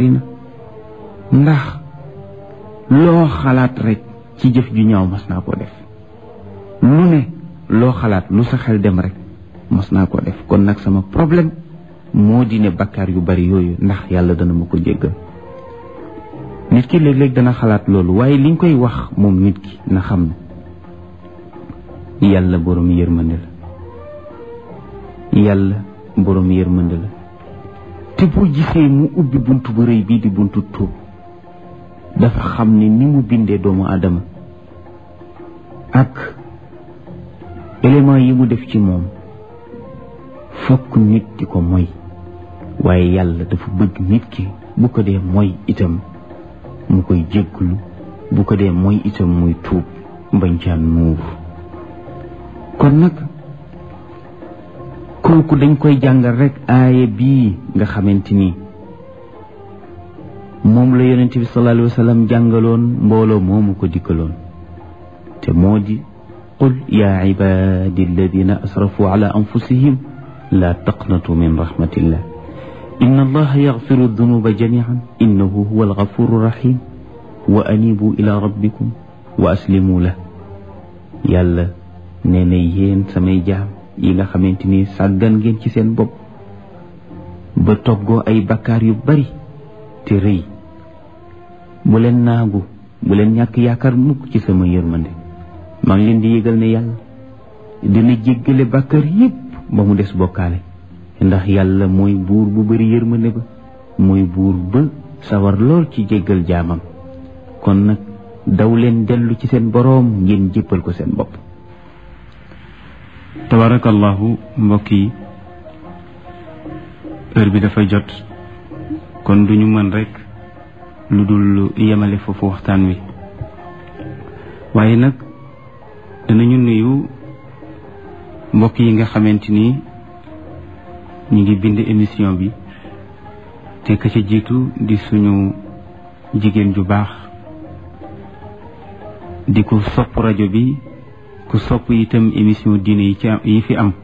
naqari na ndax loo xalaat rek ci jëf ju ñaaw mas naa koo def lu ne loo xalaat lu sa xel dem rek mas naa koo def kon nag sama problème moo di ne bakkaar yu bari yooyu ndax yàlla dana ma ko jéggal nit ki léeg-léeg dana xalaat loolu waaye li nga koy wax moom nit ki na xam ne yàlla borom yërmande la yàlla borom yërmande la te boo gisee mu ubbi bunt bu rëy bii di buntu tuub dafa xam ne ni mu bindee doomu aadama ak élément yi mu def ci moom fokk nit di ko moy waaye yàlla dafa bëgg nit ki bu ko dee moy itam mu koy jégglu bu ko dee moy itam muy tuub mbañ caan nuur kon nag kooku dañ koy jàngal rek aaya bii nga xamante ni moom la yonente bi sallallahu alayhi wa sallam jàngaloon mbooloo moomu ko dikkaloon te moo di qul yaa ibadi alladina asrafu ala anfusihim la taqnatu min rahmatillah inna allaha yaxfiru dunuba jamian innahu huwa algafuru rahim wa anibu ila rabbikum wa aslimu la yàlla nee na yéen samay jaam yi nga xamante ni sàggan ngeen ci seen bopp ba toggoo ay bakkaar yu bari te rëy bu leen naagu bu leen ñàkk yaakaar mukk ci sama yërmande maa ngi leen di yëgal ne yàlla dina jéggale bakkaar yépp ba mu des bokkaale ndax yàlla mooy buur bu bari yërmande ba mooy buur ba sawar lool ci jéggal jaamam kon nag daw leen dellu ci seen boroom ngeen jéppal ko seen bopp tabarakallahu mbokk yi heure bi dafa jot kon duñu mën rekk lu dul yemale foofu waxtaan wi waaye nag danañu nuyu mbokk yi nga xamante ni ñu ngi bind émission bi te ka ca jiitu di suñu jigéen ju baax di ko sopp rajo bi ku sopp itam émission diine yi ci yi fi am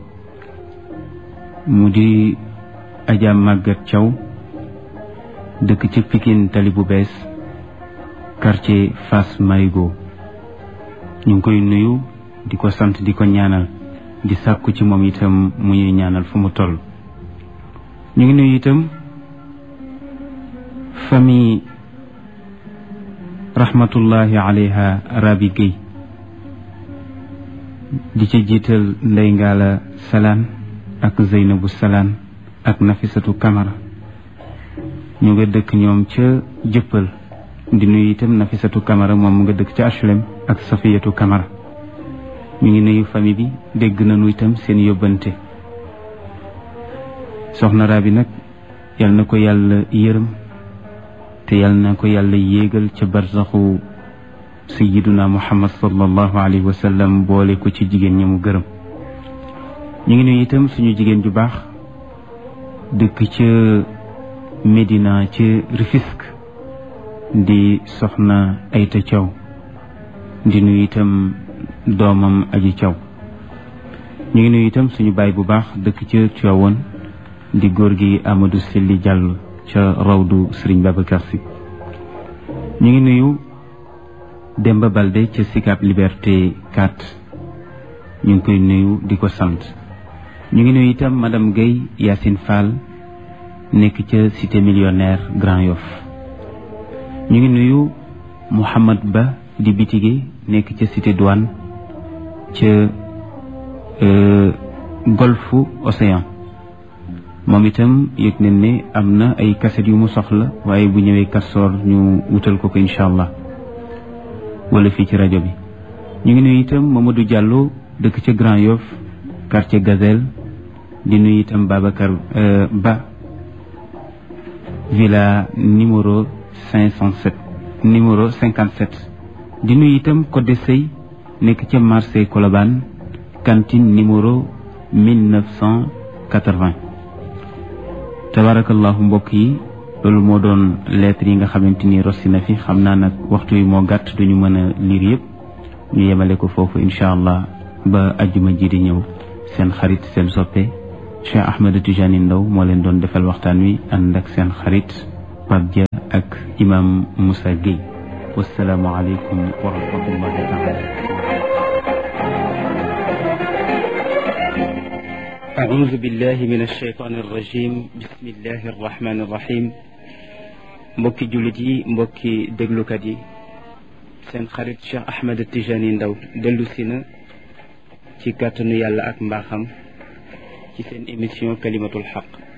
mu di Adja Maguette Thiaw dëkk ci Pikine tali bu bees quartier Fass Marigo ñu ngi koy nuyu di ko sant di ko ñaanal di sàkku ci moom itam mu ñuy ñaanal fu mu toll ñu ngi nuyu itam famille rahmatullahi alayha Rabi Guèye di ca jiital Ndey Ngaala Salaan ak Zeynabu Salaan ak Nafisatu Kamara ñu nga dëkk ñoom ca jëppal di nuyu itam Nafisatu Kamara moom mu nga dëkk ca HLM ak Safiyatu Kamara ñu ngi nuyu famille bi dégg nañu itam seen yóbbante soxna Rabi nag yal na ko yàlla yërëm te yal na ko yàlla yéegal ca barsaxu sayiduna muhammad sallallahu alayhi wa sallam boole ko ci jigéen ñi mu gërëm ñu ngi nuyu itam suñu jigéen ju baax dëkk ca Médina ca Rufisque di soxna Ayta Thiaw di nuyu itam doomam aji Thiaw ñu ngi nuyu itam suñu baay bu baax dëkk ca Tivaouane di góor gi Amadou Selli Diallo ca rawdu Serigne Babacar Sy ñu ngi nuyu Demba Balde ca Sicap Liberté 4 ñu ngi koy nuyu di ko sant ñu ngi nuyu itam madame Guèye Yacine Fall nekk ca cité millionnaire Grand Yoff ñu ngi nuyu Mouhamad Ba di bitige nekk ca cité douane ca golfe Océan moom itam yëg nañ ne am na ay kaset yu mu soxla waaye bu ñëwee kastoor ñu wutal ko ko incha allah wala fii ci rajo bi ñu ngi nuyu itam Mamadou Diallo dëkk ca Grand Yoff quartier Gazelle di nuyu itam Babacar Ba villa numéro cinq cent sept numéro cinquante sept di nuyu itam Codé Sey nekk ca marché Colobane cantine numéro mille neuf cent quatre-vingt tabarakallahu mbokk yi loolu moo doon lettre yi nga xamante ni rossi na fi xam naa nag waxtu yi moo gàtt duñu mën a liir yëpp ñu yemale ko foofu incha allah ba ajjuma ji di ñëw seen xarit seen soppe Cheikh Ahmed Tijani Ndaw moo leen doon defal waxtaan wi ànd ak seen xarit Pape Dia ak imam Moussa Gueye wasalaamu aleykum wa rahmatullahi taala أعوذ بالله من الشيطان الرجيم بسم الله الرحمن الرحيم mbokki jullit yi mbokki déglukat yi seen xarit Cheikh Ahmed Tijani Ndaw dellu si na ci kàttanu yàlla ak mbaaxam ci seen émission kalimatul xaq